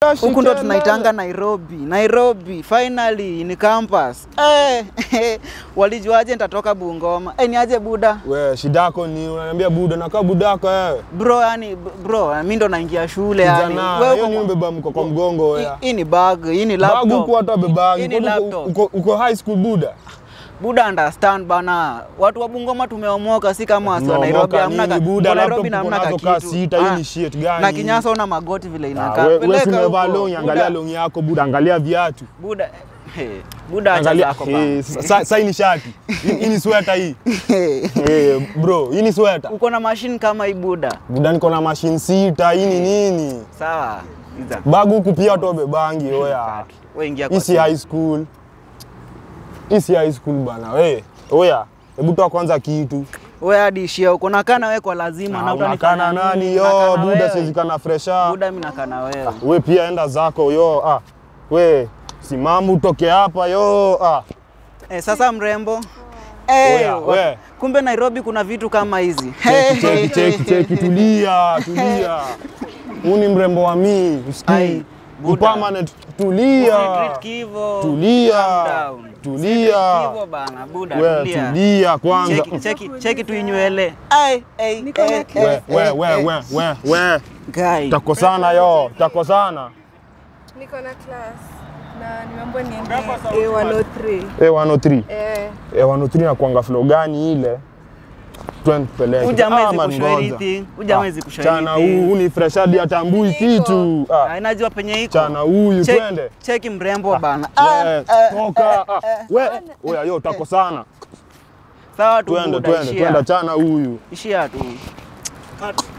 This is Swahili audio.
Tashi huku ndo kelele. tunaitanga Nairobi. Nairobi finally ni campus. Eh, walijuaje nitatoka Bungoma? Eh, ni aje buda? We, shidako ni unaniambia buda nakaa budako wewe. Bro, yani bro, mimi ndo naingia shule yani. Kijana, Wewe hiyo uko- ni mbeba mko kwa mgongo Hii- wewe. Hii ni bag, hii ni laptop. Bagu kwa hata Hii bebangi. ni Kwani uko- laptop. uko uko high school buda. Buda understand bana. Watu wa Bungoma tumeomoka si kama wasi wa Tumeomoka Nairobi hamna nini, ka- buda, uko Nairobi laptop na uko hamna nazo ka kaa kitu. sita, hii Ah, ni shit gani Na hii? kinyasa una magoti vile Ah, inakaa. we- we Peleka si umevaa huko. longi, angalia Buda- longi yako buda, angalia viatu. Buda, hey, buda acha Angalia, zako eh, bana. sa- sa hii ni shati. Hii hii ni sweta hii. Eh, bro, hii ni sweta. Uko na machine kama hii buda. Buda niko na machine sita, hii ni nini? Sawa. Iza. Bagu huku pia tobe bangi oya. Wewe ingia Hii kwa si simu. high school. Hii si high school bana. We, oya. Hebu toa kwanza kitu. Wewe hadi ishia uko nakaa na wewe kwa lazima na Ah, utanifanya Unakana nani nini? yo? Nakaa na Buda wewe. siwezi kana fresha. Buda mimi nakaa na wewe. We pia enda zako yo. Ah. We, simama utoke hapa yo. Ah. Eh, sasa mrembo. Eh, Oya, wa- we. kumbe Nairobi kuna vitu kama hizi. Cheki, cheki, cheki, cheki, tulia, tulia. Huu ni mrembo wa mii, Ai, usikii. Buda. Permanent, tulia. Treat kivo. Tulia. Calm down. Tulia. Kivo bana, buda We, tulia. tulia kwanza. Cheki, cheki, cheki tu inywele. Ai, ai, Niko na ai, class. We, ai, we, ai, we, ai. we, we, we. Guy. Takosana yo, takosana. Niko na class na nimeambiwa niende A103. A103. Eh, A103 na kuanga flow gani ile? Twende tupeleke. Huyu jamaa Ah, hawezi man, kushow ngoja. anything. Huyu jamaa Ah, hawezi kushow Chana anything. huu, huu ni fresh hadi atambui kitu. Ah, Ah, Inajua penye iko. Chana huyu, Check- twende. Cheki mrembo bana. we, Ah, ah, toka. ah, We, oya yo, takosana. Sawa tu Twende, buda, twende, ishia. twende chana huyu. Ishia tu.